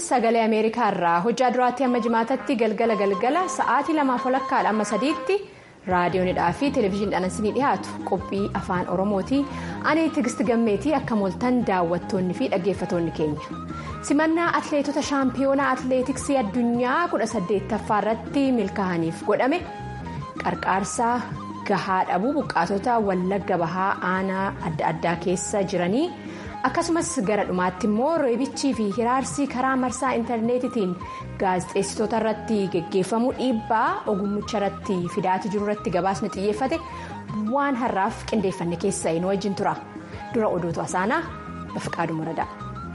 sagalee ameerikaa irraa hojjaa duraatti amma jimaatatti galgala galgala sa'aatii lamaaf walakkaadha amma sadiitti raadiyoonidhaa fi televezyiiniidhaan isinii dhiyaatu qophii afaan oromooti ani tigisti gammeetii akka mooltan daawwattoonni fi dhaggeeffatoonni keenya simannaa atleetota shaampiyoonaa atleetiksii addunyaa 18ffaa irratti milkaa'aniif godhame qarqaarsaa gahaa dhabuu buqqaatota wallagga bahaa aanaa adda addaa keessa jiranii. akkasumas gara dhumaatti immoo reebichii fi hiraarsi karaa marsaa intarneetitiin gaazexeessitoota irratti geggeeffamu dhiibbaa ogummicha irratti fidaati jiru irratti gabaasni xiyyeeffate waan har'aaf qindeeffanne keessa nu wajjin tura dura odootu asaanaa bafiqaaduu muradaa.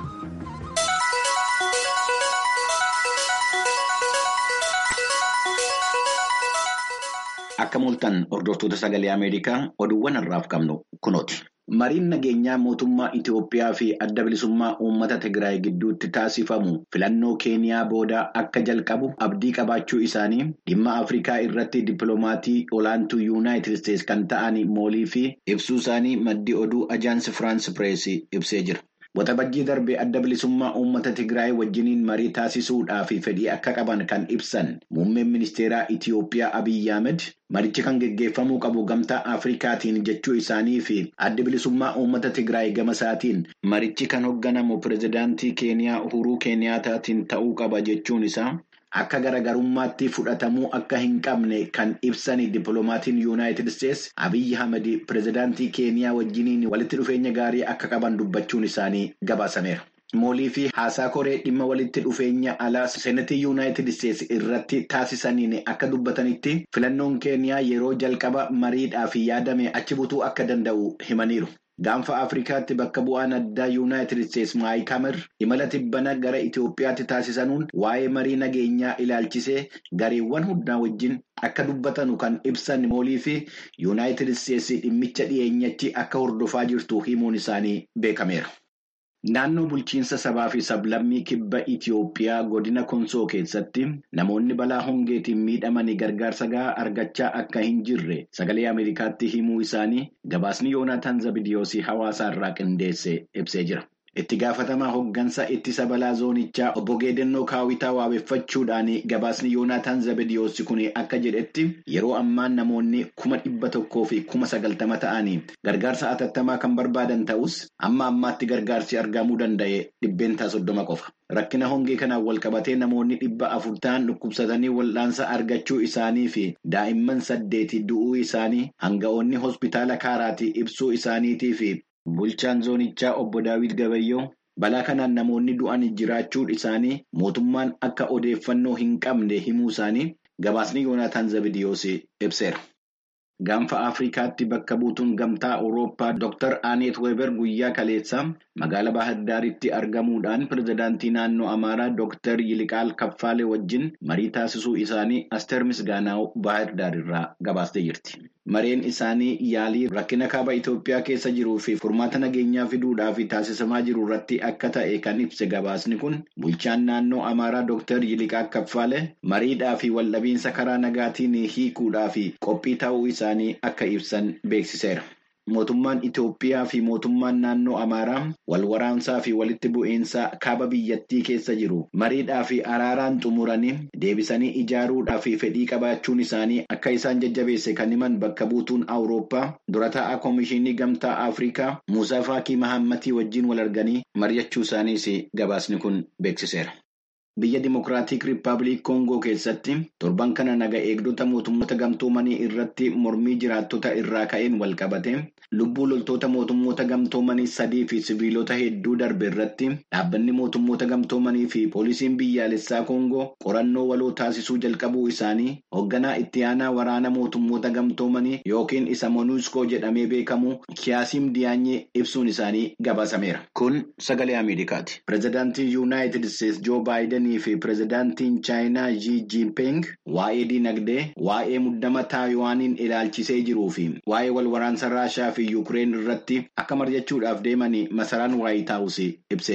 Akka mooltan hordoftoota sagalee Ameerikaa oduuwwan har'aaf qabnu kunooti. Mariin nageenyaa mootummaa Itiyoophiyaa fi adda bilisummaa uummata Tigraay gidduutti taasifamu filannoo Keeniyaa booda akka jalqabu abdii qabaachuu isaanii dhimma Afrikaa irratti dippiloomatii olaantuu Yuunaayitid Isteetsi kan ta'an moolii fi ibsuu isaanii maddi oduu ajaansi Firaans Pireesii ibsee jira. Waxabajjii darbe adda bilisummaa uummata Tigraay wajjiniin marii taasisuudhaaf fedhii akka qaban kan ibsan muummeen ministeeraa Itiyoophiyaa Abiyyi Ahmed marichi kan geggeeffamuu qabu gamtaa Afrikaatiin jechuu isaanii fi adda bilisummaa uummata Tigraay gama isaatiin marichi kan hoogganamu pirezidaantii Keeniyaa Uhuruu Keeniyaataatiin ta'uu qaba jechuun isaa. Akka garaagarummaatti fudhatamuu akka hin qabne kan ibsan dippiloomatiin Yuunaayitid Isteetsi Abiyyi Ahmed pirezidaantii Keeniyaa wajjiniin walitti dhufeenya gaarii akka qaban dubbachuun isaanii gabaasameera. Moolii fi haasaa koree dhimma walitti dhufeenya alaa seenatii Yuunaayitid Isteetsi irratti taasisaniin akka dubbatanitti filannoon Keeniyaa yeroo jalqaba mariidhaaf yaadame achi butuu akka danda'u himaniiru. Gaanfa Afrikaatti bakka bu'aan addaa Yuunaayitid Isteetsi Maayik Hamar imala tibbana gara Itoophiyaatti taasisanuun waa'ee marii nageenyaa ilaalchisee gareewwan hundaa wajjin akka dubbatanu kan ibsan moolii fi Yuunaayitid Isteetsi dhimmicha dhiyeenyatti akka hordofaa jirtu himuun isaanii beekameera. Naannoo bulchiinsa sabaa fi sablammii kibba Itiyoophiyaa godina Konsoo keessatti namoonni balaa hongeetiin miidhamanii gargaarsa gahaa argachaa akka hin jirre sagalee Ameerikaatti himuu isaanii gabaasni Yoonaataan Zabidiyoosii hawaasa irraa qindeesse ibsee jira. Itti gaafatamaa hoggansa ittisa balaa zoonichaa obbo Geedannoo Kaawwitaa waabeffachuudhaan gabaasni Yoonaataan Zabidiyoosii kun akka jedhetti yeroo ammaa namoonni kuma dhibba tokkoo fi kuma sagaltama ta'anii gargaarsa atattamaa kan barbaadan ta'us amma ammaatti gargaarsi argamuu danda'e dhibbeentaa soddoma qofa. Rakkina hongee kanaan walqabatee namoonni dhibba afur ta'an dhukkubsatanii wal'aansa argachuu isaanii fi daa'imman saddeeti du'uu isaanii hanga'oonni hospitaala kaaraatii ibsuu isaaniitii fi bulchaan zoonichaa obbo Daawit Gabayyoo balaa kanaan namoonni du'an jiraachuu isaanii mootummaan akka odeeffannoo hin qabne himuu isaanii gabaasni Yoonaataan Zabidiyoos ibseera. Gaanfa Afrikaatti bakka buutuun gamtaa Awurooppaa Dr. Aneet Weber guyyaa kaleessaa magaalaa Baahirdaaritti argamuudhaan pirezidaantii naannoo Amaaraa Dr. Yiliqaal Kaffaalee wajjin marii taasisuu isaanii Asteer Misgaanaaw Baahirdaar irraa gabaastee jirti. Mareen isaanii yaalii rakkina kaaba Itoophiyaa keessa jiruu fi furmaata nageenyaa fiduudhaaf taasisamaa jiru irratti akka ta'e kan ibse gabaasni kun bulchaan naannoo Amaaraa Dr. Yiliqaa Kaffaalee mariidhaa fi waldhabiinsa karaa nagaatiin hiikuudhaa fi qophii ta'uu isaanii akka ibsan beeksiseera. Mootummaan Itoophiyaa fi mootummaan naannoo Amaaraa wal waraansaa fi walitti bu'iinsa kaaba biyyattii keessa jiru mariidhaa fi araaraan xumuranii deebisanii ijaaruudhaa fi fedhii qabaachuun isaanii akka isaan jajjabeesse kan himan bakka buutuun Awurooppaa dura taa'aa Koomishinii Gamtaa Afrikaa Muusaa Faakii Mahammatii wajjin wal arganii mari'achuu isaaniis gabaasni kun beeksiseera. Biyya Dimokiraatik Rippaabilik Koongoo keessatti torban kana naga eegdota mootummoota gamtoomanii irratti mormii jiraattota irraa ka'een wal qabate lubbuu loltoota mootummoota gamtoomanii sadii fi siviilota hedduu darbe irratti dhaabbanni mootummoota gamtoomanii fi poolisiin biyyaalessaa Koongoo qorannoo waloo taasisuu jalqabuu isaanii hoogganaa itti aanaa waraana mootummoota gamtoomanii yookiin isa Monuuskoo jedhamee beekamu Kiyaasiim Diyaanyee ibsuun isaanii gabaasameera. Kun sagalee Ameerikaati. Pireezidaantii Yuunaayitid Isteetsi Joo Baayiden fi pireezidaantiin chaayinaa Xi Jinping waa'ee dinagdee waa'ee muddama taayiwaaniin ilaalchisee jiruu fi waa'ee wal waraansa raashaa fi yuukireen irratti akka mari'achuudhaaf deemanii masaraan waayit haawus ibsee jira.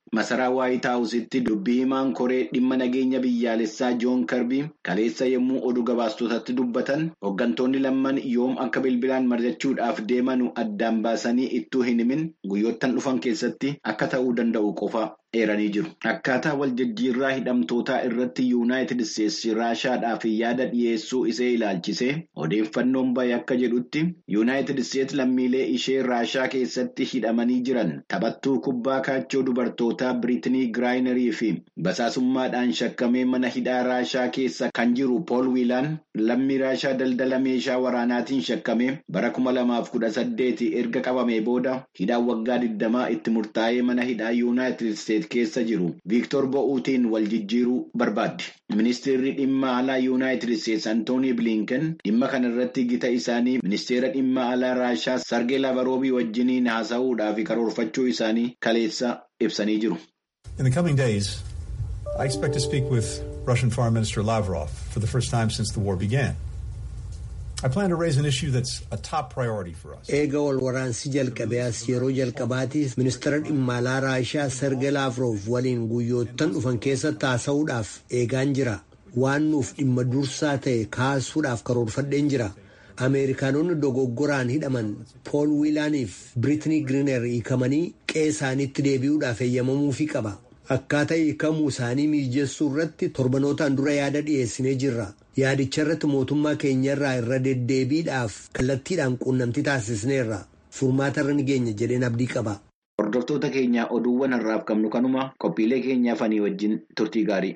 Masaraa Waayit Haawusitti dubbii himaan koree dhimma nageenya biyyaalessaa Joon Karbii kaleessa yommuu oduu gabaastotatti dubbatan hooggantoonni lamman yoom akka bilbilaan mari'achuudhaaf deemanu addaan baasanii ittuu hin himin guyyoottan dhufan keessatti akka ta'uu danda'u qofa eeranii jiru. Akkaataa wal jijjiirraa hidhamtootaa irratti yuunaayitid isteetsi raashaadhaaf yaada dhiyeessuu isee ilaalchisee odeeffannoon bahe akka jedhutti yuunaayitid isteetsi lammiilee ishee raashaa keessatti hidhamanii jiran taphattuu kubbaa kaachoo dubartootaa biriitinii giraayinerii fi basaasummaadhaan shakkamee mana hidhaa raashaa keessa kan jiru pool wiilaan lammii raashaa daldala meeshaa waraanaatiin shakkamee bara kuma lamaaf kudha saddeeti erga qabamee booda hidhaan waggaa digdamaa itti murtaa'ee mana hidhaa yuunaayitid isteetsi keessa jiru viiktor bo'uutiin wal jijjiiruu barbaaddi. Ministeerri dhimma alaa yuunaayitid isteetsi antoonii bilinken dhimma kana irratti gita isaanii ministeera dhimma alaa raashaa sargee lavaroobii wajjiniin haasa'uudhaaf karoorfachuu isaanii kaleessa ibsanii jiru. In the coming days, I expect to speak with Russian Foreign Minister Lavrov for the first time since the war began. I plan to raise an issue that's a top priority for us. Eega wal waraansi jalqabee as yeroo jalqabaatiif ministeera dhimma alaa raashaa Sergey Lavrov waliin guyyoottan dhufan keessatti haasa'uudhaaf eegaan jira. Waan nuuf dhimma dursaa ta'e kaasuudhaaf karoorfadheen jira. Ameerikaanonni dogoggoraan hidhaman Pool Wiilaaniif Biritinii Giriineer hiikamanii qe'ee isaaniitti deebi'uudhaaf eeyyamamuufii qaba. Akkaataa hiikamuu isaanii mijeessuu irratti torbanootaan dura yaada dhiyeessinee jirra. Yaadicha irratti mootummaa keenyarraa irra deddeebiidhaaf kallattiidhaan quunnamtii taasisneerra. Furmaata irra ni geenya jedheen abdii qaba. Hordoftoota keenya oduuwwan har'aaf qabnu kanuma qophiilee keenyaa fanii wajjin turtii gaarii.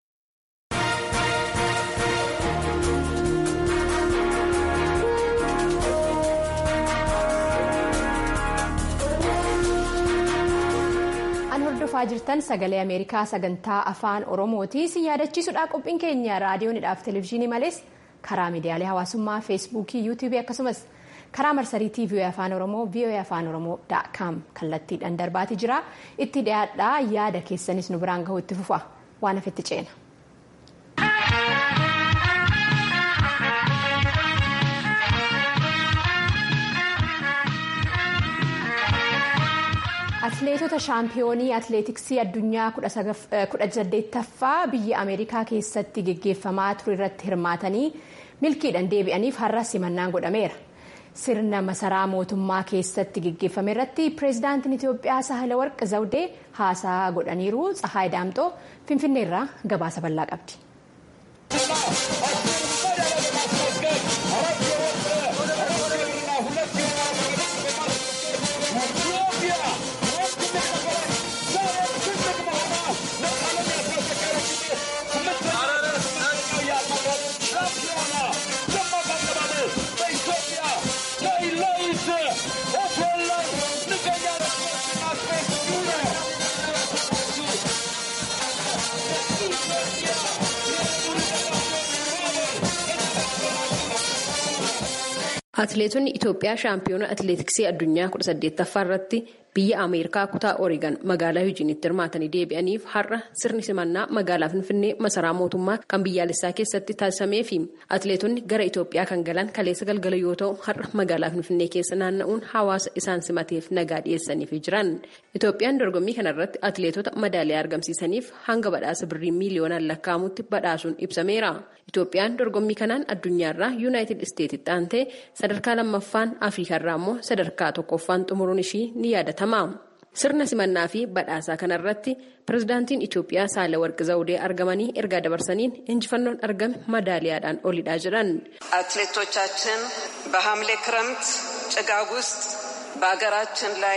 hordofaa jirtan sagalee ameerikaa sagantaa afaan oromooti si yaadachiisuudha qophiin keenya raadiyoonidhaaf televezyiinii malees karaa miidiyaalee hawaasummaa feesbuukii yuutuubii akkasumas karaa marsarii tiivii afaan oromoo voa afaan oromoo daakam kallattiidhaan darbaatii jira itti dhiyaadhaa yaada keessanis nu biraan gahuu itti fufa waan hafetti ceena. Atileetota shaampiyoonii atileetiksii addunyaa kudha saddeettaffaa biyya Ameerikaa keessatti geggeeffamaa ture irratti hirmaatanii milkiidhaan deebi'aniif har'a simannaan godhameera. Sirna masaraa mootummaa keessatti geggeeffame irratti pireezidaantiin Itoophiyaa Saahilawarq Zawudee haasaa godhaniiru. Tsahaay Daamxoo Finfinneerraa gabaasa bal'aa qabdi. Atileetonni Itoophiyaa shaampiyoona atileetiksii addunyaa kudha saddeettaffaa irratti biyya Ameerikaa kutaa Oreegan magaalaa Yuujiniitti hirmaatanii deebi'aniif har'a sirni simannaa magaalaa Finfinnee masaraa mootummaa kan biyyaalessaa keessatti taasifamee fi atileetonni gara Itoophiyaa kan galan kaleessa galgala yoo ta'u har'a magaalaa Finfinnee keessa naanna'uun hawaasa isaan simateef nagaa dhiyeessaniif jiran. Itoophiyaan dorgommii kanarratti atileetota madaaliyaa argamsiisaniif hanga badhaasa birrii miiliyoonaan lakkaa'amutti badhaasuun ibsameera. Itoophiyaan dorgommii kanaan addunyaarraa yuunaayitid isteetitti aantee sadarkaa lammaffaan afriikaarraa immoo sadarkaa tokkoffaan xumuruun ishii ni yaadatama. Sirna simannaa fi badhaasaa kanarratti pirezidaantiin Itoophiyaa Saalawarqi Zawudee argamanii ergaa dabarsaniin injifannoon argame madaaliyaadhaan olidha jedhan. አትሌቶቻችን በሐምሌ ክረምት ጭጋግ ውስጥ በሀገራችን ላይ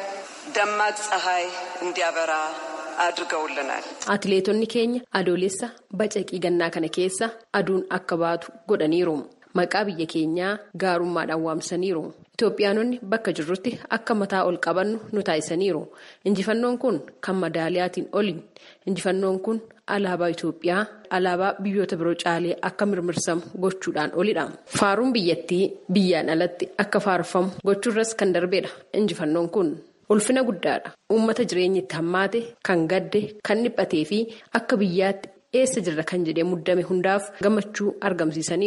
ደማቅ ፀሐይ እንዲያበራ አድርገውልናል። Atileetonni keenya adoolessa bacaqii gannaa kana keessa aduun akka baatu godhaniiru. Maqaa biyya keenyaa gaarummaadhaan waamsaniiru. Itoophiyaanonni bakka jirrutti akka mataa ol qabannu nu taasisaniiru. Injifannoon kun kan madaaliyaatiin oli. Injifannoon kun alaabaa Itoophiyaa alaabaa biyyoota biroo caalee akka mirmirsamu gochuudhaan olidha. Faaruun biyyattii biyyaan alatti akka faarfamu gochuurras kan darbeedha. Injifannoon kun. Ulfina guddaadha. Uummata jireenyi itti hammaate, kan gadde, kan dhiphatee fi akka biyyaatti eessa jirra kan jedhee muddame hundaaf gammachuu argamsiisaniiru.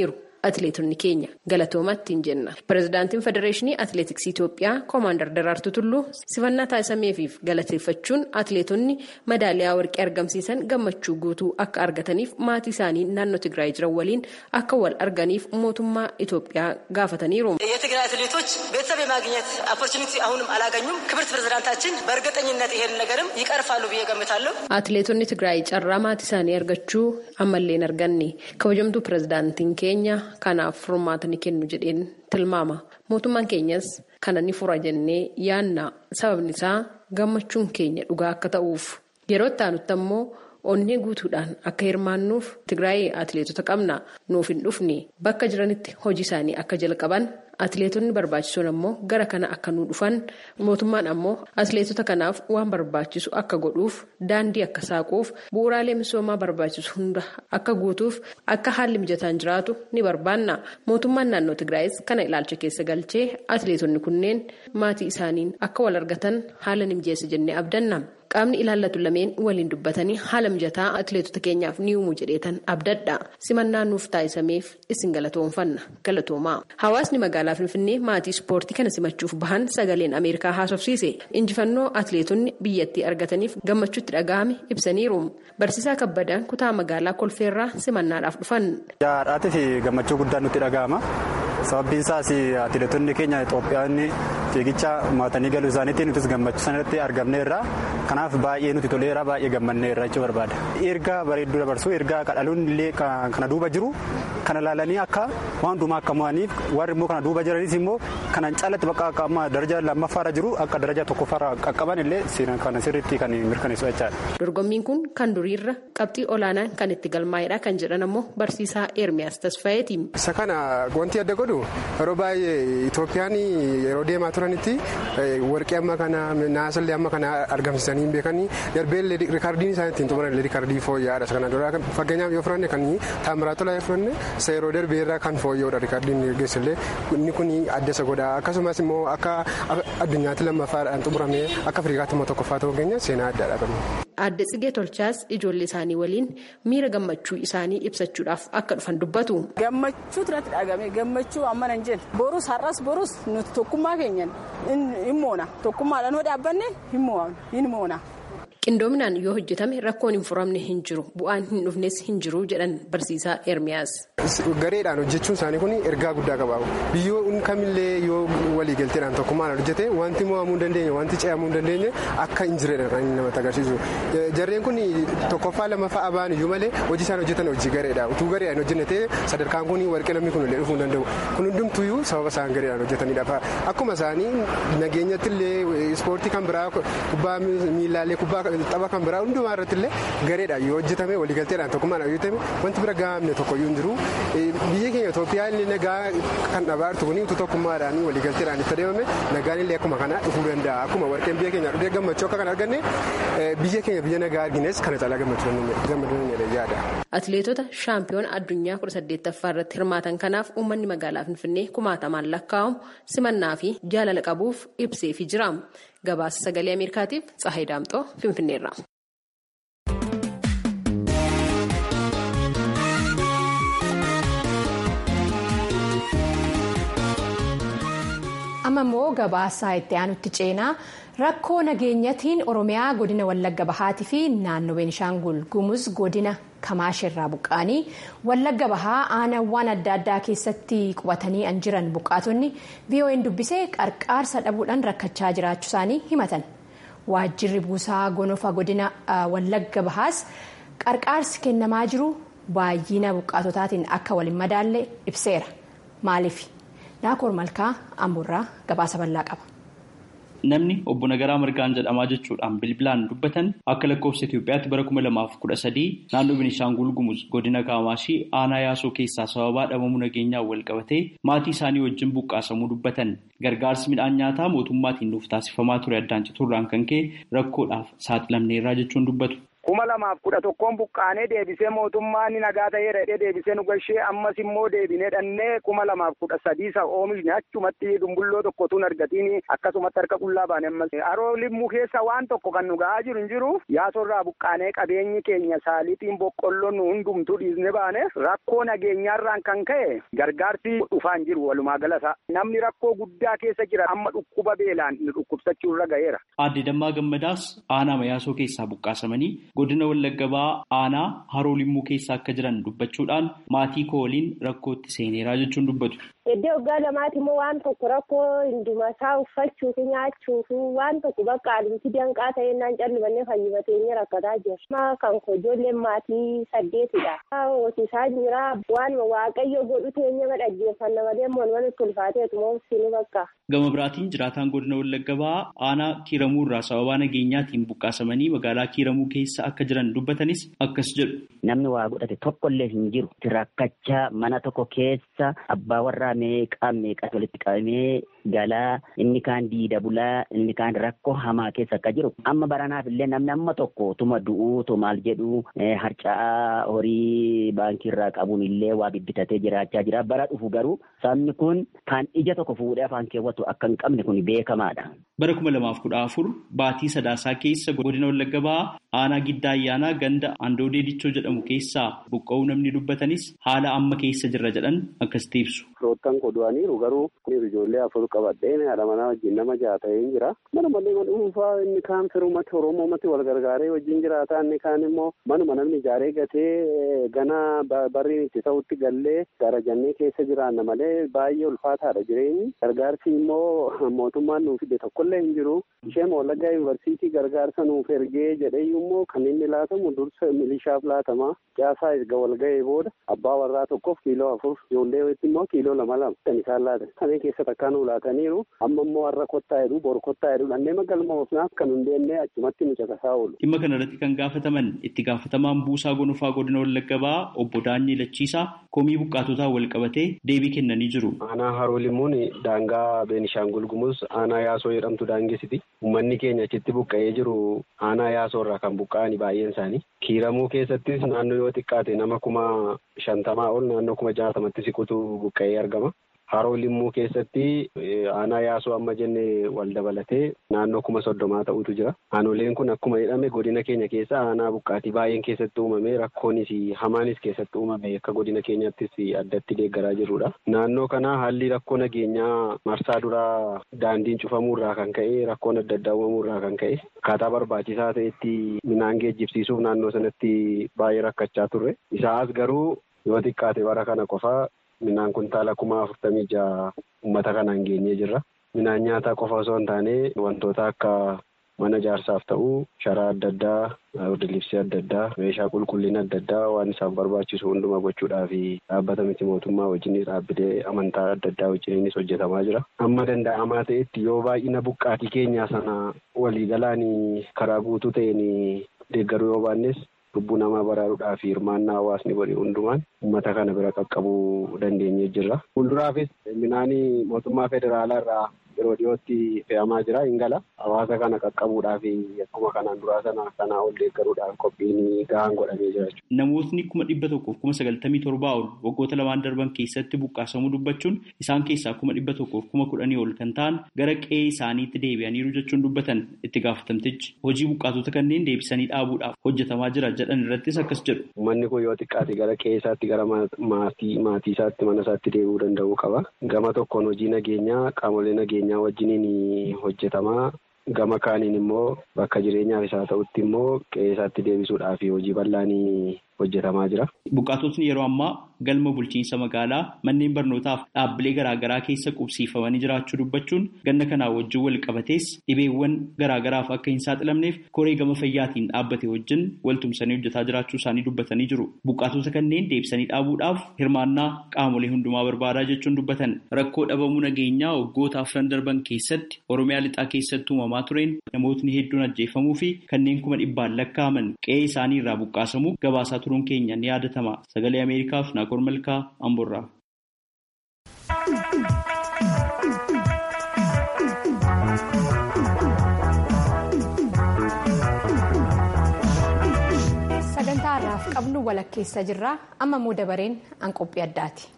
atileetonni keenya galatoomaatti hin jenna. Pireezidaantiin Federeeshinii Atileetiksii Itoophiyaa Koomaandar Daraartuu Tulluu simannaa taasisameefiif galateeffachuun atileetonni madaaliyaa warqee argamsiisan gammachuu guutuu akka argataniif maatii isaanii naannoo Tigraay jiran waliin akka wal arganiif mootummaa Itoophiyaa gaafataniiru. የትግራይ አትሌቶች ቤተሰብ የማግኘት ኦፖርቹኒቲ አሁንም አላገኙም። ክብርት ፕሬዝዳንታችን በእርግጠኝነት ይሄን ነገርም ይቀርፋሉ ብዬ ገምታለሁ። Atileetonni Tigraay carraa maatii isaanii argachuu ammallee hin arganne kabajamtuu pireezidaantiin keenya kanaaf furmaata ni kennu jedheen tilmaama. Mootummaan keenyas kana ni fura jennee yaanna sababni isaa gammachuun keenya dhugaa akka ta'uuf yeroo itti aanutti ammoo onnee guutuudhaan akka hirmaannuuf Tigraay atileetota qabna nuuf hin dhufne bakka jiranitti hojii isaanii akka jalqaban atileetonni barbaachisoon ammoo gara kana akka nu dhufan mootummaan ammoo atileetota kanaaf waan barbaachisu akka godhuuf daandii akka saaquuf bu'uuraalee misoomaa barbaachisu hunda akka guutuuf akka haalli mijataan jiraatu ni barbaanna mootummaan naannoo Tigraayis kana ilaalcha keessa galchee atileetonni kunneen maatii isaaniin akka wal argatan haala ni mijeessa jennee abdanna. qaamni ilaallatu lameen waliin dubbatanii haala mijataa atileetota keenyaaf ni uumu jedheetan abdadha simannaa nuuf taasisameef isin galatoomfanna galatoomaa hawaasni magaalaa finfinnee maatii ispoortii kana simachuuf bahan sagaleen ameerikaa haasofsiise injifannoo atileetonni biyyattii argataniif gammachuutti dhaga'ame ibsaniiru barsiisaa kabbadaan kutaa magaalaa kolfeerraa simannaadhaaf dhufan. Jaadhaatii fi gammachuu guddaan nutti dhaga'ama. Sababbiin isaas atileetonni keenya Itoophiyaanni fiigicha mo'atanii galuu isaaniitiin nutis gammachuu sanatti argamneerra. Kanaaf baay'ee nuti toleera baay'ee gammanneerra jechuu barbaada. Ergaa bareedduu dabarsuu ergaa kadhaluun illee kana duuba jiru kana laalanii akka waan hundumaa akka mo'aniif warri immoo kana duuba jiranis immoo kanan caalatti bakka akka amma daraja lammaffaarra jiru akka daraja tokkoffaarra qaqqaban illee kana sirriitti kan mirkaneessu jechaadha. Dorgommiin kun kan duriirra qabxii olaanaan kan itti galmaa'edha kan jedhan ammoo barsiisaa Eermiyaas Tasfaayeeti. Isa kana wanti adda godhu yeroo baay'ee Itoophiyaan yeroo deemaa turanitti warqee amma kana naasallee amma kana argamsiisanii hin beekanii darbeellee riikaardiin isaan ittiin xumuran riikaardii fooyya'aadha. Isa kana dura fakkeenyaaf yoo fudhanne kan taamiraatolaa yoo fudhanne isa yeroo darbee irraa kan fooyya'udha riikaardiin geessillee inni kun adda isa godha akkasumas immoo akka addunyaatti lammaffaadhaan xumuramee akka Afrikaatti immoo tokkoffaa ta'uu keenya seenaa addaadha qabna. Adda Tsigee Tolchaas ijoollee isaanii waliin miira gammachuu isaanii ibsachuudhaaf akka dhufan dubbatu. Gammachuu irratti dhagame gammachuu amma nan jedhe borus har'as borus nuti tokkummaa keenyan hin moona tokkummaadhaan yoo dhaabbanne hin moona. Qindoominaan yoo hojjetame rakkoon hin furamne hin jiru bu'aan hin dhufnes hin jiru jedhan barsiisaa Ermiyaas. Gareedhaan hojjechuun isaanii kun ergaa guddaa qaba. Biyyoon kamillee yoo waliigalteedhaan tokkummaadhaan hojjete wanti mo'amuu hin dandeenye wanti ce'amuu hin dandeenye akka hin jiredha kan inni namatti agarsiisu. Jarreen kun tokkoffaa lamaffaa abaan iyyuu malee hojii isaan hojjetan hojii gareedha. Utuu gareedhaan hojjenne ta'e sadarkaan kun warqee namni kun illee dhufuu hin danda'u. Kun hundumtuyyuu sababa isaan gareedhaan hojjetanidha. Akkuma isaanii nageenyatti illee ispoortii kan biraa kubbaa miilaallee kubbaa tapha kan biraa hundumaa irratti illee gareedhaan yoo hojjetame waliigalteedhaan tokkummaadhaan yoo hojjetame wanti bira gahamne tokkoyyuu hin jiru. Biyyi keenya Itoophiyaa illee nagaa kan dhabaa jirtu kun utuu tokkummaadhaan waliigalteedhaan itti adeemame nagaan illee akkuma kana dhufuu danda'a. Akkuma warqeen biyya keenya dhufee gammachuu akka kan arganne biyya keenya biyya nagaa argines kana caalaa gammachuu dandeenye yaada. Atileetota shaampiyoona addunyaa kudha saddeettaffaa irratti hirmaatan kanaaf uummanni magaalaa Finfinnee kumaatamaan lakkaa'amu simannaa fi jaalala qabuuf ibseefi jira. Gabaasa sagalee Ameerikaatiif Tsahayi Daamxoo Finfinneerra. amma immoo gabaasaa itti aanutti ceenaa rakkoo nageenyatiin oromiyaa godina wallagga bahaatii fi naannoo beenishaangul gumuz godina kamaashirraa buqqaanii wallagga bahaa aanawwan adda addaa keessatti qubatanii an jiran buqqaatonni VOA'n dubbisee qarqaarsa dhabuudhaan rakkachaa jiraachuu isaanii himatan waajjirri buusaa gonofa godina wallagga bahaas qarqaarsi kennamaa jiru baay'ina buqqaatotaatiin akka waliin madaalle ibseera maaliif. Naakoor Malkaa Amboorraa gabaasa bal'aa qaba. Namni obbo Nagaraa Margaan jedhamaa jechuudhaan bilbilaan dubbatan akka lakkoofsa Itoophiyaatti bara kuma lamaaf kudha sadii naannoo Beenishaangul Gumuz godina Kaamaashii aanaa yaasoo keessaa sababaa dhabamuu nageenyaan wal qabatee maatii isaanii wajjin buqqaasamuu dubbatan. Gargaarsi midhaan nyaataa mootummaatiin nuuf taasifamaa ture addaan citurraan kan ka'e rakkoodhaaf saaxilamneerraa jechuun dubbatu. kuma lamaaf kudha tokkoon buqqaanee deebisee mootummaan nagaa ta'ee dheedhee deebisee nu gashee ammas immoo deebinee dhannee kuma lamaaf kudha sadiisa oomishne achumatti dumbulloo tokkotuun argatiin akkasumatti harka qullaa baane ammas haroo limmuu keessa waan tokko kan nu ga'aa jiru hin jiru yaasorraa buqqaanee qabeenyi keenya saalixiin boqqolloon nu hundumtuu dhiisne baane rakkoo nageenyaarraan kan ka'e gargaarsi dhufaa hin jiru walumaa galasa namni rakkoo guddaa keessa jira amma dhukkuba beelaan nu dhukkubsachuu irra ga'eera. Aadde Dammaa Gammadaas aanaa mayaasoo keessaa buqqaasamanii godina Wallagga Ba'aa aanaa haroo limmuu keessa akka jiran dubbachuudhaan maatii koo waliin rakkootti seeneeraa jechuun dubbatu. Iddoo waggaa lamaati immoo waan tokko rakkoo hundumasaa uffachuufi nyaachuufi waan tokko bakka alimti danqaa ta'ennaan callibanne fayyibateenya rakkataa jira. Kan koo ijoolleen maatii saddeetidha. Hoosisaa jira waan waaqayyo godhu teenya dhaggeeffanna malee moon walitti ulfaateetu moo sinu bakka. Gama biraatiin jiraataan godina Wallagga Ba'aa aanaa Kiiramuu irraa sababaa nageenyaatiin buqqaasamanii magaalaa Kiiramuu keessa akka jiran dubbatanis akkas jedhu. Namni waa godhate tokkollee hin jiru. Rakkachaa mana tokko keessa abbaa warraa meeqaa meeqas walitti qabamee galaa inni kaan diida bulaa inni kaan rakkoo hamaa keessa akka jiru. Amma baranaaf illee namni amma tokko tuma du'uu tu maal jedhu harca'aa horii baankii irraa qabuun illee waa bibbitatee jiraachaa jira. Bara dhufu garuu sabni kun kan ija tokko fuudhee afaan keewwatu akka hin qabne kun beekamaadha. Bara kuma lamaaf kudha afur baatii sadaasaa keessa godina Wallagga Ba'aa aanaa giddaa ayyaanaa ganda Andoodee Dichoo jedhamu keessaa buqqa'uu namni dubbatanis haala amma keessa jirra jedhan akkasitti ibsu. Firoottan qodu'aniiru garuu ijoollee afur qabadheen haadha manaa wajjin nama ja'a ta'ee jira. Manuma nama dhuunfaa inni kaan firumatti Oromoomatti wal gargaaree wajjin jiraata inni kaan immoo manuma namni ijaaree gatee gana barri itti ta'utti gallee gara jannee keessa jiraanna malee baay'ee ulfaataadha jireenyi. Gargaarsi immoo mootummaan nuuf fide tokkollee hin jiru. Isheen Wallaggaa Yuunivarsiitii gargaarsa nuuf ergee jedhee immoo kan inni laatamu dursa milishaaf laatama. Caasaa erga wal ga'ee booda abbaa warraa tokkoof kiiloo afur ijoollee immoo kiiloo lama lama kan isaan laatan. Kana keessa takkaan nu laataniiru amma immoo har'a kottaa jedhu bor kottaa jedhu dhannee magalma ofnaaf kan hundeennee achumatti nu caqasaa oolu. Dhimma kana irratti kan gaafataman itti gaafatamaan buusaa gonofaa godina Wallagga Ba'aa obbo Daanyee Lachiisaa komii buqqaatotaa wal qabatee deebii kennanii jiru. Aanaa Haroo Limuun daangaa Beenishaangul Gumuz aanaa Yaasoo jedhamtu daangessiti. Uummanni keenya achitti buqqa'ee jiru aanaa Yaasoo irraa kan buqqa'ani baay'een isaanii. Kiiramuu keessattis naannoo yoo xiqqaate nama kuma shantamaa ol naannoo kuma jaatamatti siqutu buqqa'ee argama. Haroo Limmuu keessatti aanaa yaasoo amma jenne wal dabalatee naannoo kuma soddomaa ta'utu jira. Aanoleen kun akkuma jedhame godina keenya keessa aanaa buqqaatii baay'een keessatti uumame rakkoonis hamaanis keessatti uumame akka godina keenyattis addatti deeggaraa jirudha. Naannoo kana haalli rakkoo nageenyaa marsaa duraa daandiin cufamuurraa kan ka'e rakkoon adda addaa uumamuurraa kan ka'e akkaataa barbaachisaa ta'etti midhaan geejjibsiisuuf naannoo sanatti baay'ee rakkachaa turre. Isaas garuu yoo xiqqaate bara kana qofaa Midhaan kuntaala kuma afurtamii jaha uummata kanaan geenyee jirra. Midhaan nyaataa qofa osoo hin taane wantoota akka mana ijaarsaaf ta'u sharaa adda addaa, hordofii adda addaa, meeshaa qulqullina adda addaa waan isaaf barbaachisu hundumaa gochuudhaaf dhaabbata miti mootummaa wajjinis dhaabbilee amantaa adda addaa wajjinis hojjetamaa jira. Amma danda'amaa ta'etti yoo baay'ina buqqaatii keenyaa sana waliigalaan karaa guutuu ta'een deeggaruu yoo baannes lubbuu namaa baraaruudhaaf hirmaannaa hawaasni godhe hundumaan uummata kana bira qaqqabuu dandeenyee jirra. Fuulduraafis midhaan mootummaa federaalaa irraa yeroo dhiyootti fe'amaa jira hin gala. Hawaasa kana qaqqabuudhaaf akkuma kanaan duraa sana kanaa ol deeggaruudhaaf qophiin gahaan godhamee jira jechuudha. Namootni kuma dhibba tokkoof kuma sagaltamii torbaa ol waggoota lamaan darban keessatti buqqaasamuu dubbachuun isaan keessaa kuma dhibba tokkoof kuma kudhanii ol kan ta'an gara qe'ee isaaniitti deebi'aniiru jechuun dubbatan itti gaafatamtichi. Hojii buqqaatota kanneen deebisanii dhaabuudhaaf hojjetamaa jira jedhan irrattis akkas jedhu. Uummanni kun yoo xiqqaate gara qe'ee isaatti gara maatii maatii isaatti mana isaatti deebi'uu danda'uu qaba. Gama tokkoon hojii nageenyaa qaamolee nageenyaa wajjiniin hojjetamaa. Gama kaaniin immoo bakka jireenyaaf isaa ta'utti immoo qe'ee isaatti deebisuudhaaf hojii bal'aanii hojjetamaa jira. Buqqaatotni yeroo ammaa galma bulchiinsa magaalaa manneen barnootaaf dhaabbilee garaagaraa keessa qubsiifamanii jiraachuu dubbachuun ganna kanaa wajjin wal qabatees dhibeewwan garaagaraaf akka hin saaxilamneef koree gama fayyaatiin dhaabbate wajjin waltumsanii hojjetaa jiraachuu isaanii dubbatanii jiru. Buqqaatota kanneen deebisanii dhaabuudhaaf hirmaannaa qaamolee hundumaa barbaadaa jechuun dubbatan rakkoo dhabamuu nageenyaa waggoota afran darban keessatti Oromiyaa lixaa keessatti uumamaa tureen namootni hedduun ajjeefamuu fi kanneen kuma dhibbaan lakkaa'aman qe'ee isaanii irraa buqqaasamuu gabaasaa turuun keenya ni yaadatama. Sagalee Ameerikaaf Naakor Malkaa Amborraa. har'aaf qabnu walakkeessa jirraa amma immoo dabareen an qophii addaati.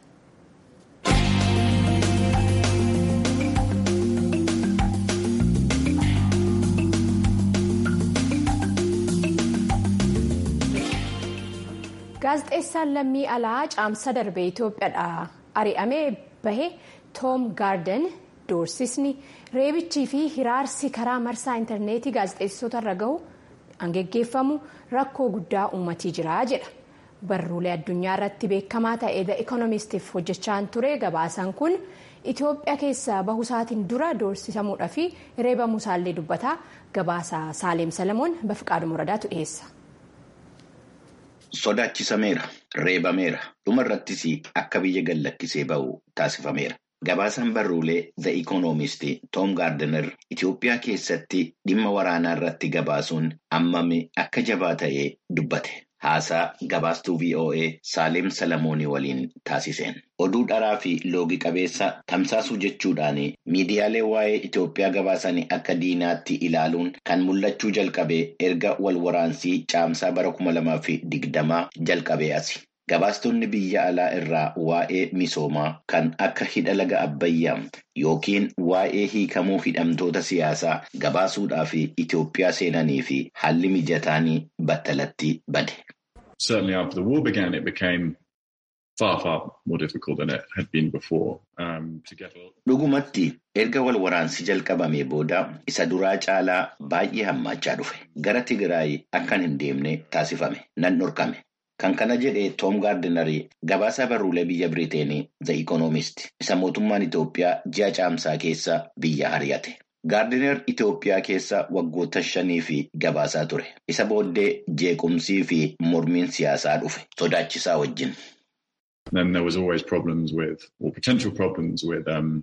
gaazexeessaan lammii alaa caamsa darbee itoophiyaadha ari'amee bahe toom gaarden doorsisni reebichii fi hiraarsi karaa marsaa intarneetii gaazexeessitoota irra gahu angeggeeffamu rakkoo guddaa uummatii jira jedha barruulee addunyaa irratti beekamaa ta'e the economistiif hojjechaan ture gabaasaan kun itoophiyaa keessa bahusaatiin dura doorsisamuudhaa fi reebamuusaallee dubbataa gabaasa saaleem salamoon bafiqaadhu muradaatu dhiyeessa. Sodaachisameera, reebameera, dhuma irrattis akka biyya gallakkisee ba'u taasifameera. Gabaasaan barruulee The Economist Tom Gardner Itoophiyaa keessatti dhimma waraanaa irratti gabaasuun ammami akka jabaa ta'ee dubbate. Haasaa gabaastuu VOA Saaleem Salamoonii waliin taasiseen. Oduu dharaa fi loogi qabeessa tamsaasuu jechuudhaan miidiyaalee waa'ee Itoophiyaa gabaasan akka diinaatti ilaaluun kan mul'achuu jalqabe erga wal waraansii caamsaa bara kuma lamaa fi digdamaa jalqabee asi. Gabaastonni biyya alaa irraa waa'ee misoomaa kan akka hidha laga Abbayyaa yookiin waa'ee hiikamuu hidhamtoota siyaasaa gabaasuudhaaf Itoophiyaa seenanii fi haalli mijataanii battalatti bade. Certainly after the war began it became far far more difficult than it had been before um, to get Dhugumatti erga wal waraansi jalqabamee booda isa duraa caalaa baay'ee hammaachaa dhufe. Gara Tigraay akkan hin deemne taasifame. Nan dhorkame. Kan kana jedhee Toom Gaardinarii gabaasa barruulee biyya Biriteenii The Economist isa mootummaan Itoophiyaa ji'a caamsaa keessa biyya ari'ate. Gaardinar Itoophiyaa keessa waggoota shanii fi gabaasaa ture. Isa booddee jeequmsii fi mormiin siyaasaa dhufe. Sodaachisaa wajjin. Then there was always problems with, or potential problems with, um,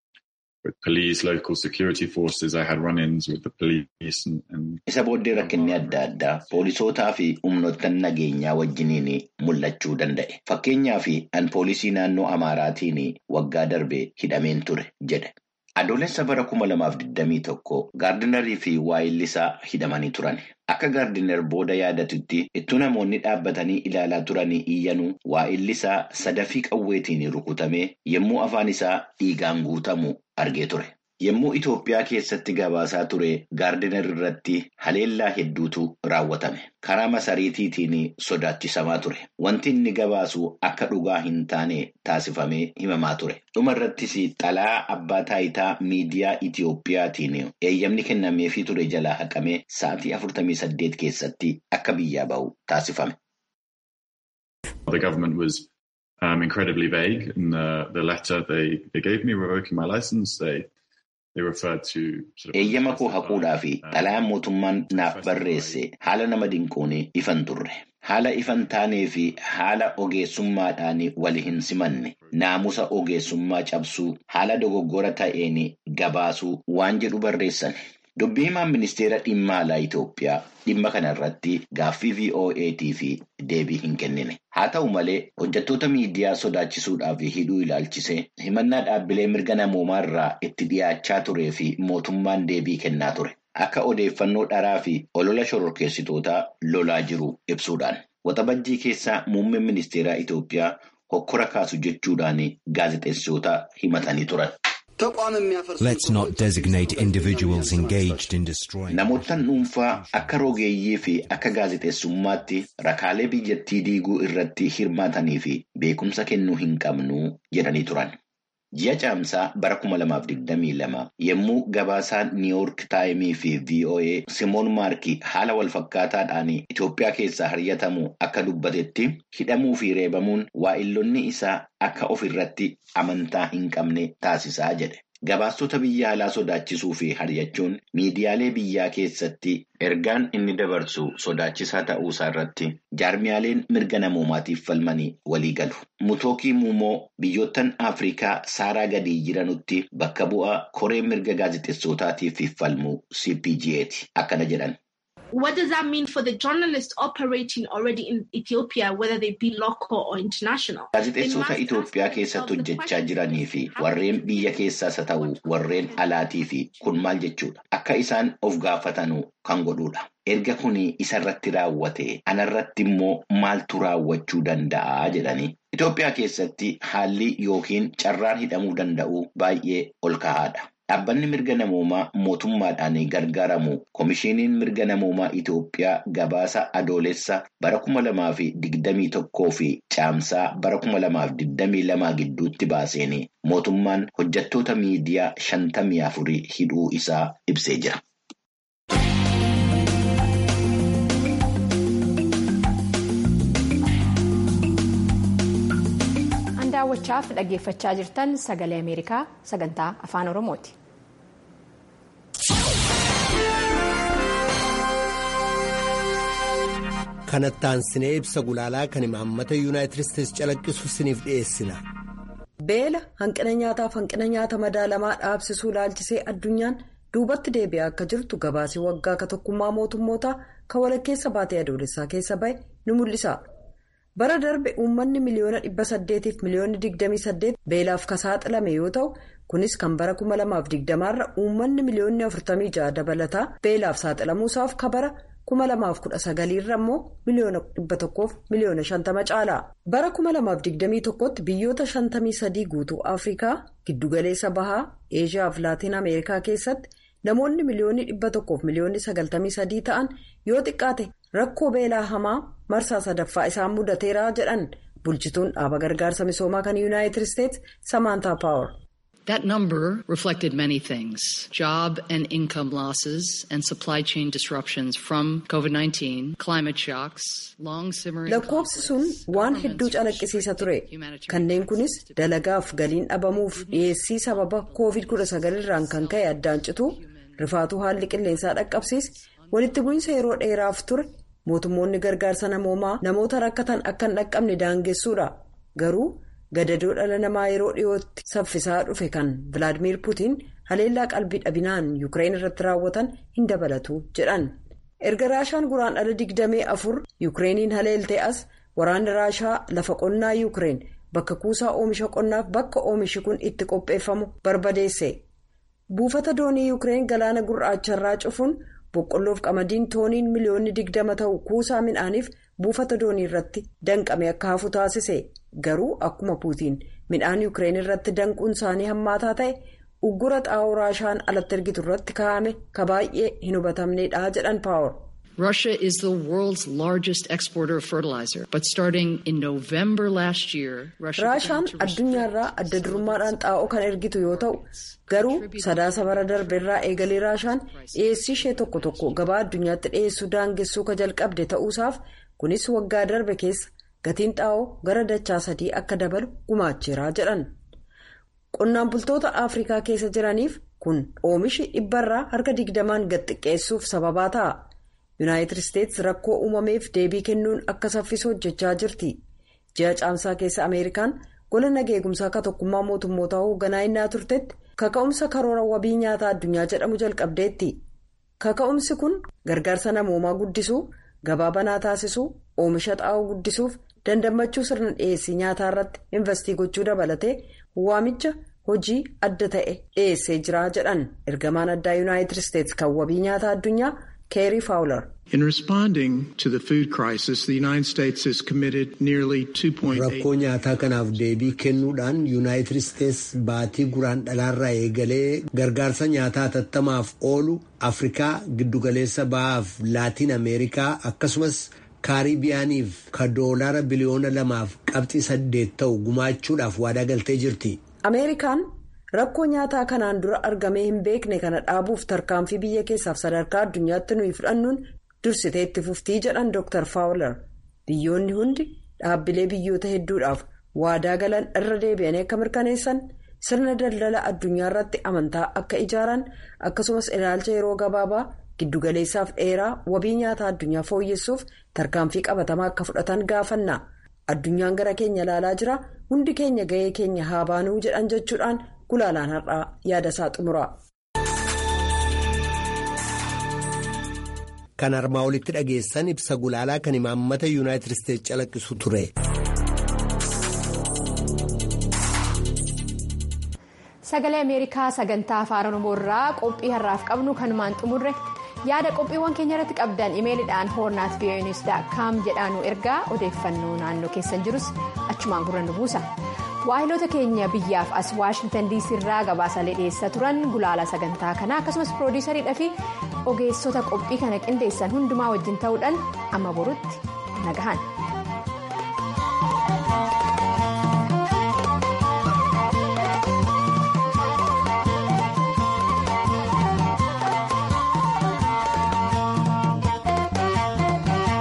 with police, local security forces. I had run-ins with the police and, and Isa booddee rakkinni adda addaa poolisootaa fi humnoottan nageenyaa wajjiniin mul'achuu danda'e. Fakkeenyaaf an poolisii naannoo Amaaraatiin waggaa darbe hidhameen ture jedhe. Adoolessa bara kuma lamaaf digdamii tokko gaardinarii fi waayillisaa hidhamanii turan. Akka gaardinar booda yaadatutti ittuu namoonni dhaabbatanii ilaalaa turanii iyyanuu waayillisaa sadafii qawweetiin rukutamee yommuu afaan isaa dhiigaan guutamu argee ture. Yommuu Itoophiyaa keessatti gabaasaa ture gaardinar irratti haleellaa hedduutu raawwatame. Karaa masariitiitiin sodaachisamaa ture. Wanti inni gabaasu akka dhugaa hin taane taasifamee himamaa ture. Dhuma irrattis xalaa abbaa taayitaa miidiyaa Itoophiyaatiin eeyyamni kennameefii ture jalaa haqamee sa'aatii afurtamii saddeet keessatti akka biyyaa ba'u taasifame. the government was um, incredibly vague in the, the letter they, they gave me revoking my license. They they referred to sort of Eeyyama koo haquudhaa fi xalayaan mootummaan naaf barreesse haala nama dinquun ifan turre. Haala ifan taanee fi haala ogeessummaadhaan wal hin simanne naamusa ogeessummaa cabsuu haala dogoggora ta'een gabaasuu waan jedhu barreessan. Dubbii himaan ministeera dhimma alaa Itoophiyaa dhimma kana irratti gaaffii VOAtii fi deebii hin kennine. Haa ta'u malee hojjettoota miidiyaa sodaachisuudhaaf hidhuu ilaalchisee himannaa dhaabbilee mirga namoomaa irraa itti dhiyaachaa turee fi mootummaan deebii kennaa ture. Akka odeeffannoo dharaa fi olola shororkeessitootaa lolaa jiru ibsuudhaan. Waxabajjii keessaa muummeen ministeeraa Itoophiyaa hokkora kaasu jechuudhaan gaazexeessitoota himatanii turan. Let's not designate individuals engaged in destroying. Namoottan dhuunfaa akka rogeeyyii fi akka gaazexeessummaatti rakaalee biyyattii diiguu irratti hirmaatanii fi beekumsa kennuu hin qabnu jedhanii turan. Ji'a caamsaa bara 2022 yommuu gabaasaan Niiwuork Taayimii fi VOA Simoon Maarkii haala walfakkaataadhaan Itoophiyaa keessaa haryatamu akka dubbatetti hidhamuu fi reebamuun waa'illonni isaa akka of irratti amantaa hin qabne taasisaa jedhe. Gabaastota biyya alaa sodaachisuu fi haryachuun miidiyaalee biyyaa keessatti ergaan inni dabarsu sodaachisaa ta'uusaa irratti jaarmiyaaleen mirga namoomaatiif falmanii walii galu. Mutookii Muumoo biyyoottan Afrikaa saaraa gadii jiranutti bakka bu'aa koree mirga gaazexeessootaatiif falmu CPG'ti. Akkana jedhan. What does that mean for the journalists operating already in Ethiopia, whether they be local or international? Gaazexeessota Itoophiyaa keessatti hojjechaa jiranii fi warreen biyya keessaas haa ta'u warreen alaatii fi kun maal jechuudha? Akka isaan of gaafatanu kan godhudha. Erga kun isarratti raawwate anarratti immoo maaltu raawwachuu danda'a jedhanii. Itoophiyaa keessatti haalli yookiin carraan hidhamuu danda'u baay'ee ol kahaadha. Dhaabbanni mirga namoomaa mootummaadhaan gargaaramu Komishiiniin mirga namoomaa Itoophiyaa gabaasa adoolessa bara kuma lamaa fi digdamii tokkoo fi caamsaa bara kuma lamaa fi digdamii lamaa gidduutti baaseen mootummaan hojjettoota miidiyaa shantamii afurii hidhuu isaa ibsee jira. daawwachaaf dhaggeeffachaa jirtan sagalee ameerikaa sagantaa afaan oromooti. kanattaan sinee ibsa gulaalaa kan imaammata yuunaayitid isteetsi calaqqisu siniif dhiyeessina. beela hanqina nyaataaf hanqina nyaata madaalamaa dhaabsisuu ilaalchisee addunyaan duubatti deebi'aa akka jirtu gabaasii waggaa ka tokkummaa mootummootaa kan walakkeessa baatee adoolessaa keessa bahe ni mul'isa. bara darbe uummanni miliyoona dhibba saddeetiif miliyoonni digdamii saddeet beelaaf ka saaxilame yoo ta'u kunis kan bara kuma lamaaf digdamaarra uummanni miliyoonni afurtamii ja'a dabalataa beelaaf saaxilamuusaaf ka bara kuma lamaaf kudha sagaliirra immoo miliyoona dhibba tokkoof miliyoona shantama caala bara kuma lamaaf digdamii tokkotti biyyoota shantamii sadii guutuu afrikaa giddugaleessa bahaa eeshiyaa fi laatiin ameerikaa keessatti namoonni miliyoonni dhibba tokkoof miliyoonni sagaltamii sadii ta'an yoo xiqqaate. rakkoo beelaa hamaa marsaa sadaffaa isaan mudateeraa jedhan bulchituun dhaaba gargaarsa misoomaa kan yuunaayitid isteetsi samaantaa paawar. That number reflected many things job and income losses and supply chain disruptions from COVID 19, climate shocks, long simmering. Lakkoofsi sun waan hedduu calaqqisiisa ture. Kanneen kunis dalagaaf galiin dhabamuuf dhiyeessii sababa COVID-19 irraan kan ka'e addaan citu rifaatuu haalli qilleensaa dhaqqabsiis walitti bu'iinsa yeroo dheeraaf ture. mootummoonni gargaarsa namoomaa namoota rakkatan akka hin dhaqqabne daangessuudha garuu gadadoo dhala namaa yeroo dhiyootti saffisaa dhufe kan vilaadimiir puutiin haleellaa qalbii dhabinaan yuukireen irratti raawwatan hin dabalatu jedhan erga raashaan guraan dhala digdamee afur yuukireeniin haleeltee as waraanni raashaa lafa qonnaa yuukireen bakka kuusaa oomisha qonnaaf bakka oomishi kun itti qopheeffamu barbadeesse buufata doonii yuukireen galaana gurraacharraa cufuun. boqqolloof qamadiin tooniin miliyoonni digdama ta'u kuusaa midhaaniif buufata doonii irratti danqame akka hafu taasise garuu akkuma puutiin midhaan yuukireen irratti danquun isaanii hammaataa ta'e uggura xaa'oo raashaan alatti ergitu irratti kaa'ame ka baay'ee hin hubatamneedha jedhan paawar. Russia is the world's largest exporter of fertilizer, but starting in November last year, Russia Raashaan addunyaarraa adda durummaadhaan xaa'oo kan ergitu yoo ta'u garuu sadaasa bara darbe irraa eegalee raashaan dhiyeessii ishee tokko tokko gabaa addunyaatti dhiyeessuu daangessuu ka jalqabde ta'uusaaf kunis waggaa darbe keessa gatiin xaa'oo gara dachaa sadii akka dabalu gumaacheeraa jedhan. Qonnaan bultoota Afrikaa keessa jiraniif kun oomishi dhibbarraa harka digdamaan gad xiqqeessuuf sababaa ta'a. yuunaayitid isteetsi rakkoo uumameef deebii kennuun akka saffisu hojjechaa jirti ji'a caamsaa keessa ameerikaan gola nageegumsaa akka tokkummaa mootummootaa hoogganaa innaa turtetti kaka'umsa karoora wabii nyaataa addunyaa jedhamu jalqabdeetti kaka'umsi kun gargaarsa namoomaa guddisuu gabaa banaa taasisuu oomisha xaa'oo guddisuuf dandammachuu sirna dhiyeessii nyaataa irratti investii gochuu dabalatee waamicha hojii adda ta'e dhiyeessee jira jedhan ergamaan addaa yuunaayitid isteetsi kan wabii nyaataa addunyaa. In responding to the food crisis, the United States has committed nearly 2.8 rakkoo nyaataa kanaaf deebii kennuudhaan yuunaayitid isteetsi baatii guraan dhalaarraa eegalee gargaarsa nyaataa hatattamaaf oolu afrikaa giddugaleessa bahaaf laatiin ameerikaa akkasumas kaaribiyaaniif ka doolaara biliyoona lamaaf qabxii saddeet ta'u gumaachuudhaaf waadaa galtee jirti. ameerikaan rakkoo nyaataa kanaan dura argamee hin beekne kana dhaabuuf tarkaanfii biyya keessaaf sadarkaa addunyaatti nuyi fudhannuun dursitee itti fuftii jedhan dr faawular biyyoonni hundi dhaabbilee biyyoota hedduudhaaf waadaa galan irra deebi'anii akka mirkaneessan sirna daldala addunyaa irratti amantaa akka ijaaran akkasumas ilaalcha yeroo gabaabaa giddugaleessaaf dheeraa wabii nyaataa addunyaa fooyyessuuf tarkaanfii qabatamaa akka fudhatan gaafanna addunyaan gara keenya ilaalaa jira hundi keenya ga'ee keenya haa baanuu jedhan jechuudhaan gulaalaan har'aa yaada isaa xumura. kan armaa olitti dhageessan ibsa gulaalaa kan imaammata yuunaayitid isteetsi calaqqisu ture. sagalee ameerikaa sagantaa afaan oromoo irraa qophii har'aaf qabnu kanumaan xumurre yaada qophiiwwan keenya irratti qabdan imeeliidhaan hoornaat vi'oonis daakkaam jedhaanu ergaa odeeffannoo naannoo keessan jirus achumaan gurra nu buusa waahiloota keenya biyyaaf as waashingtan diisii irraa gabaasaalee dhiyeessaa turan gulaala sagantaa kanaa akkasumas piroodiisariidhaa fi ogeessota qophii kana qindeessan hundumaa wajjin ta'uudhaan amma borutti nagahan.